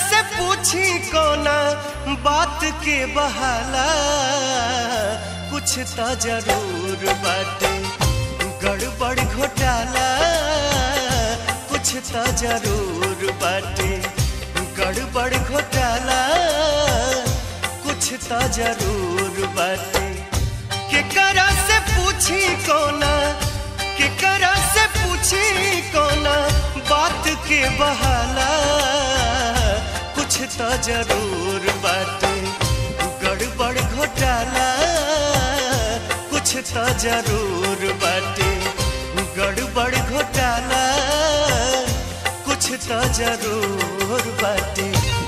से पूछी कोना बात के बहाला कुछ तो जरूर बाटे गड़बड़ घोटाला कुछ तो जरूर बाटे गड़बड़ घोटाला कुछ तो जरूर बाटे केकरा से पूछी कोना केकरा से पूछी कोना बात के बहाला कुछ तो जरूर बाटे गड़बड़ घोटाला कुछ तो जरूर बाटे गड़बड़ घोटाला कुछ तो जरूर बाटे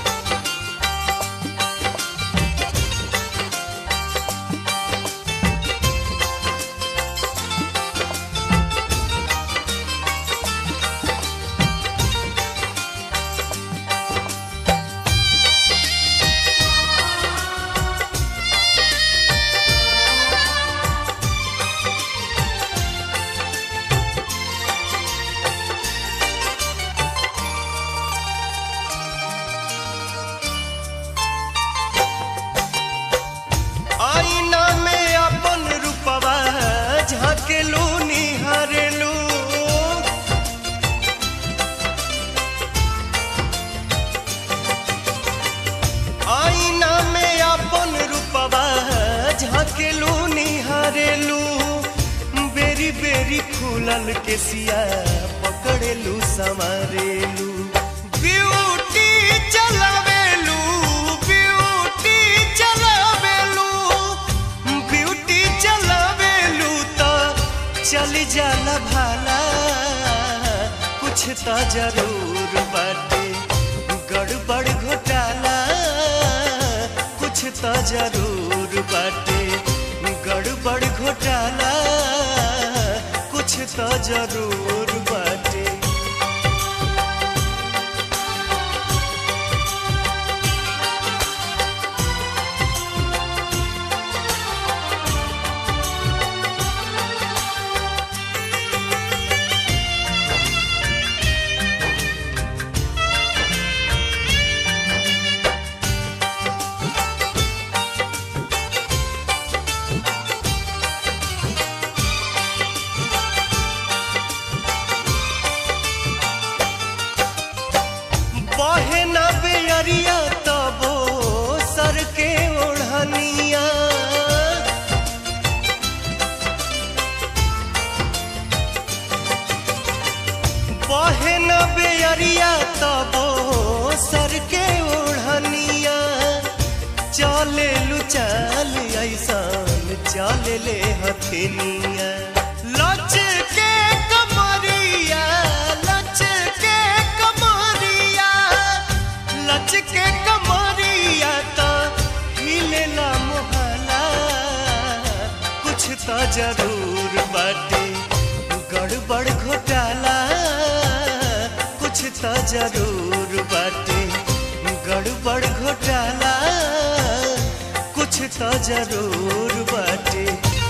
आईना में अपन रूपवा झाकेलू निहारेलू आईना में अपन रूपवा झाकेलू निहारेलू बेरी बेरी खुलल के सिया पकड़ेलू संवारेलू ब्यूटी चलावेलू ब्यूटी चलावेलू ब्यूटी चलावेलू तो चली जाला भाला कुछ तो जरूर बाटे गड़बड़ घोटाला कुछ तो जरूर बाटे गड़बड़ घोटाला कुछ तो जरूर बाटे बहे न बेअरिया तबो सर के ओढ़निया बहे न बेअरिया तबो सर के ओढ़निया चले लू चल ऐसान चले ले हथेनिया लच के कमरिया लच के कमरिया लच के कमरिया तो हिलेला मोहला कुछ तो जरूर बाटे गड़बड़ घोटाला कुछ तो जरूर बाटे गड़बड़ घोटाला कुछ तो जरूर बाटे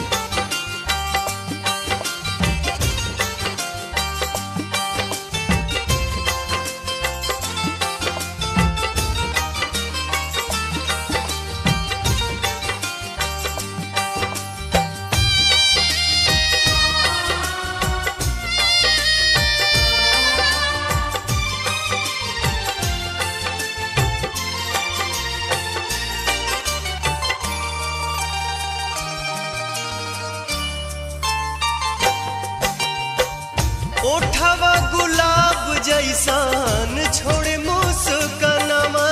ओठवा गुलाब जैसान छोड़े मुस्कनवा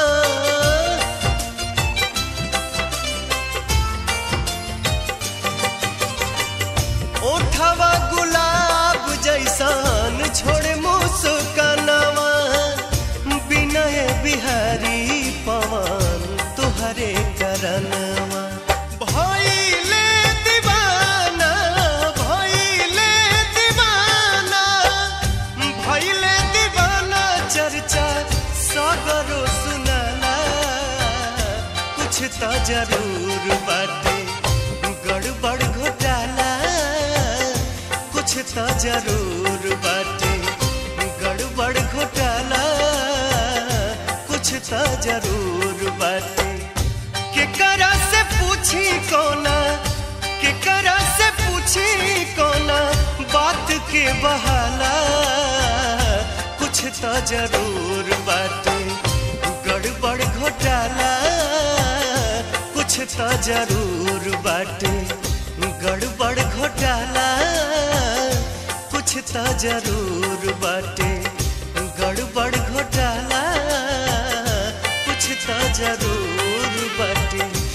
ओठवा गुलाब जैसान छोड़े मुस्कनवा विनय बिहारी पवन तुहरे करनवा भइले दीवाना भइले दीवाना भइले दीवाना चर्चा सगरो सुनाला कुछ तो जरूर बाटे गड़बड़ घोटाला कुछ तो जरूर बाटे गड़बड़ घोटाला कुछ तो जरूर बाटे केकरा से पूछी कोना केकरा से पूछी कोना बात के बहाला कुछ तो जरूर बाटे गड़बड़ घोटाला कुछ तो जरूर बाटे गड़बड़ घोटाला कुछ तो जरूर बाटे गड़बड़ घोटाला कुछ तो जरूर बाटे